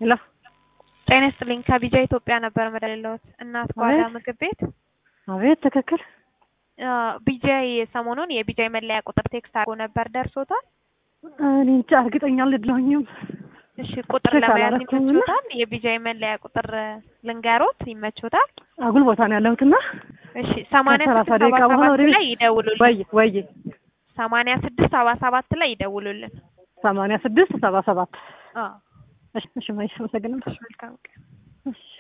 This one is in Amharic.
ሄሎ ጤና ይስጥልኝ ከቢጃ ኢትዮጵያ ነበር መደለሎት እናት ጓዳ አቤት። ምግብ ቤት አቤት ትክክል ቢጃይ ሰሞኑን የቢጃይ መለያ ቁጥር ቴክስት አድርጎ ነበር ደርሶታል እኔ እንጃ እርግጠኛ አይደለሁኝም እሺ ቁጥር ቼክ ለመያዝ አላረኩም እና- ይመችዎታል የቢጃይ መለያ ቁጥር ልንገሮት ይመችዎታል አጉል ቦታ ነው ያለሁትና እሺ ሰማንያ ከሰላሳ ስድስት ደቂቃ ሰባ በኋላ ሰባት ወደ ቤት- ላይ ይደውሉልን ወይ ወይ ሰማንያ ስድስት ሰባ ሰባት ላይ ይደውሉልን ሰማንያ ስድስት ሰባ ሰባት አዎ እሺ እሺ ማይሽ አመሰግናለሁ መልካም ቀን እሺ